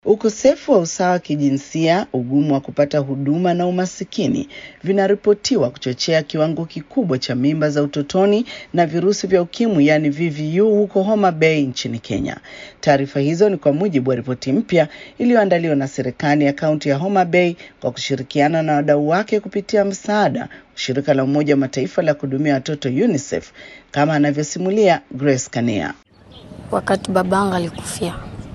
Ukosefu wa usawa wa kijinsia, ugumu wa kupata huduma na umasikini vinaripotiwa kuchochea kiwango kikubwa cha mimba za utotoni na virusi vya ukimwi yaani VVU huko Homa Bay nchini Kenya. Taarifa hizo ni kwa mujibu wa ripoti mpya iliyoandaliwa na serikali ya kaunti ya Homa Bay kwa kushirikiana na wadau wake kupitia msaada shirika la Umoja wa Mataifa la kuhudumia watoto UNICEF, kama anavyosimulia Grace Kania. Wakati babangu alikufia,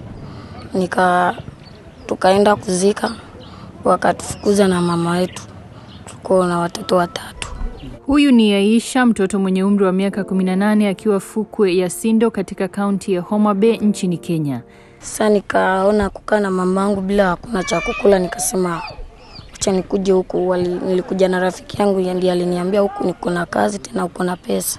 nika tukaenda kuzika, wakatufukuza na mama wetu, tuko na watoto watatu. Huyu ni Aisha, mtoto mwenye umri wa miaka 18 akiwa fukwe ya Sindo katika kaunti ya Homa Bay nchini Kenya. Sasa nikaona kukaa na mamangu bila hakuna cha kukula, nikasema acha nikuje huku. Wali, nilikuja na rafiki yangu ndiye aliniambia huku niko na kazi tena uko na pesa,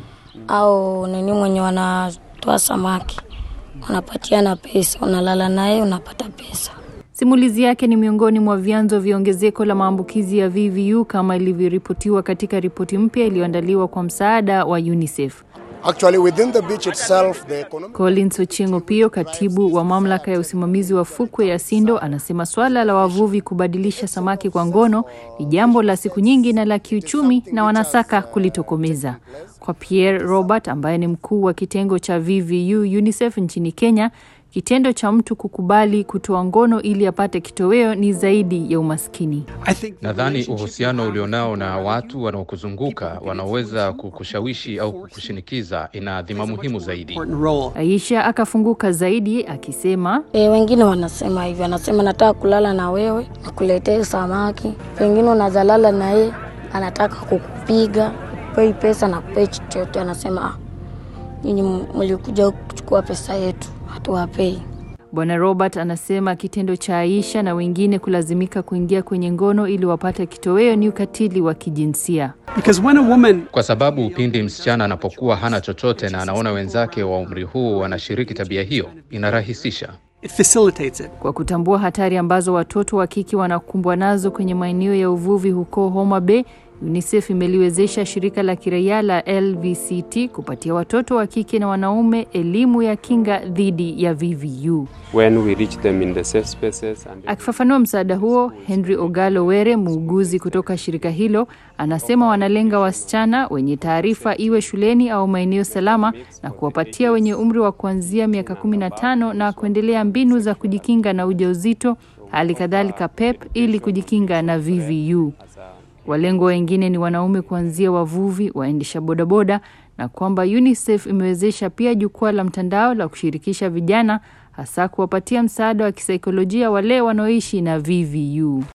au nini mwenye wanatoa samaki wanapatiana pesa, unalala naye unapata pesa. Simulizi yake ni miongoni mwa vyanzo vya ongezeko la maambukizi ya VVU kama ilivyoripotiwa katika ripoti mpya iliyoandaliwa kwa msaada wa UNICEF. Actually, within the beach itself, the economic... Collins Ochieng' Opiyo, katibu wa mamlaka ya usimamizi wa fukwe ya Sindo, anasema swala la wavuvi kubadilisha samaki kwa ngono ni jambo la siku nyingi na la kiuchumi na wanasaka kulitokomeza. Kwa Pierre Robert ambaye ni mkuu wa kitengo cha VVU UNICEF nchini Kenya, kitendo cha mtu kukubali kutoa ngono ili apate kitoweo ni zaidi ya umaskini. Nadhani uhusiano ulionao na watu wanaokuzunguka wanaoweza kukushawishi au kukushinikiza ina adhima muhimu zaidi. Aisha akafunguka zaidi akisema, E, wengine wanasema hivyo, anasema nataka kulala na wewe, nikuletee samaki. Pengine unazalala na yeye, anataka kukupiga, pei pesa na kupei chochote. Anasema ah, nyinyi mlikuja huku kuchukua pesa yetu, hatuwapei. Bwana Robert anasema kitendo cha Aisha na wengine kulazimika kuingia kwenye ngono ili wapate kitoweo ni ukatili wa kijinsia. Because when a woman Kwa sababu pindi msichana anapokuwa hana chochote na anaona wenzake wa umri huu wanashiriki tabia hiyo, inarahisisha. it facilitates it. Kwa kutambua hatari ambazo watoto wa kike wanakumbwa nazo kwenye maeneo ya uvuvi huko Homa Bay, UNICEF imeliwezesha shirika la kiraia la LVCT kupatia watoto wa kike na wanaume elimu ya kinga dhidi ya VVU. when we reach them in the safe spaces and Akifafanua msaada huo, Henry Ogalo Were, muuguzi kutoka shirika hilo, anasema wanalenga wasichana wenye taarifa, iwe shuleni au maeneo salama, na kuwapatia wenye umri wa kuanzia miaka 15 na kuendelea mbinu za kujikinga na ujauzito, hali kadhalika PEP ili kujikinga na VVU. Walengwa wengine ni wanaume kuanzia wavuvi, waendesha bodaboda, na kwamba UNICEF imewezesha pia jukwaa la mtandao la kushirikisha vijana, hasa kuwapatia msaada wa kisaikolojia wale wanaoishi na VVU.